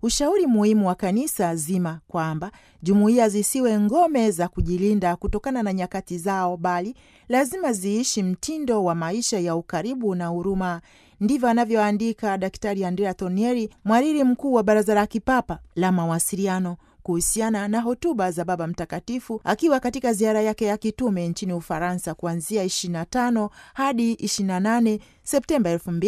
ushauri muhimu wa kanisa zima kwamba jumuiya zisiwe ngome za kujilinda kutokana na nyakati zao, bali lazima ziishi mtindo wa maisha ya ukaribu na huruma. Ndivyo anavyoandika Daktari Andrea Tonieri, mwariri mkuu wa Baraza la Kipapa la Mawasiliano kuhusiana na hotuba za Baba Mtakatifu akiwa katika ziara yake ya kitume nchini Ufaransa kuanzia 25 hadi 28 Septemba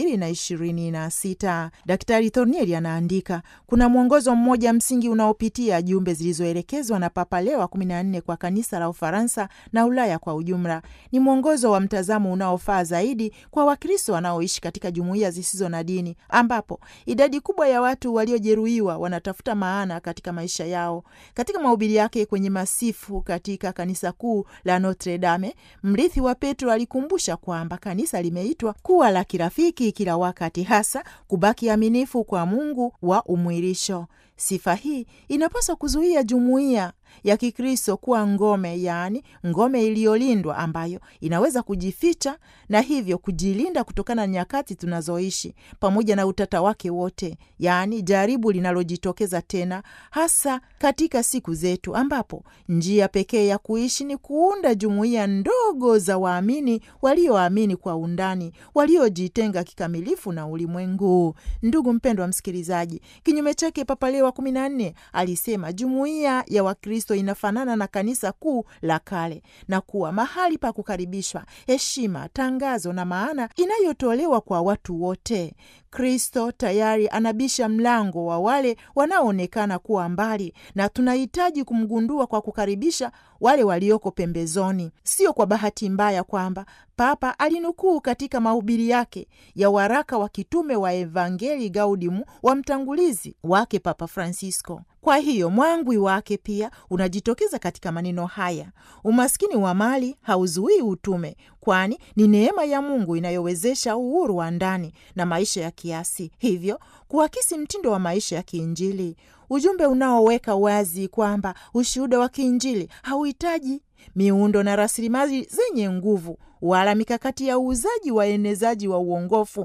2026. Daktari Thornieri anaandika, kuna mwongozo mmoja msingi unaopitia jumbe zilizoelekezwa na Papa Leo wa 14 kwa kanisa la Ufaransa na Ulaya kwa ujumla. Ni mwongozo wa mtazamo unaofaa zaidi kwa Wakristo wanaoishi katika jumuiya zisizo na dini, ambapo idadi kubwa ya watu waliojeruhiwa wanatafuta maana katika maisha yao. Katika mahubiri yake kwenye masifu katika kanisa kuu la Notre Dame, mrithi wa Petro alikumbusha kwamba kanisa limeitwa kuwa la kirafiki kila wakati, hasa kubaki aminifu kwa Mungu wa umwilisho. Sifa hii inapaswa kuzuia jumuiya ya Kikristo kuwa ngome, yaani ngome iliyolindwa ambayo inaweza kujificha na hivyo kujilinda kutokana na nyakati tunazoishi pamoja na utata wake wote, yaani jaribu linalojitokeza tena, hasa katika siku zetu ambapo njia pekee ya kuishi ni kuunda jumuiya ndogo za waamini walioamini kwa undani, waliojitenga kikamilifu na ulimwengu. Ndugu mpendwa wa msikilizaji, kinyume chake, Papa Leo wa kumi na nne alisema jumuiya ya Wakristo inafanana na kanisa kuu la kale na kuwa mahali pa kukaribishwa, heshima, tangazo na maana inayotolewa kwa watu wote. Kristo tayari anabisha mlango wa wale wanaoonekana kuwa mbali, na tunahitaji kumgundua kwa kukaribisha wale walioko pembezoni. Sio kwa bahati mbaya kwamba Papa alinukuu katika mahubiri yake ya waraka wa kitume wa Evangelii Gaudium wa mtangulizi wake Papa Francisco. Kwa hiyo mwangwi wake pia unajitokeza katika maneno haya: umaskini wa mali hauzuii utume, kwani ni neema ya Mungu inayowezesha uhuru wa ndani na maisha ya kiasi, hivyo kuakisi mtindo wa maisha ya kiinjili, ujumbe unaoweka wazi kwamba ushuhuda wa kiinjili hauhitaji miundo na rasilimali zenye nguvu wala mikakati ya uuzaji waenezaji wa uongofu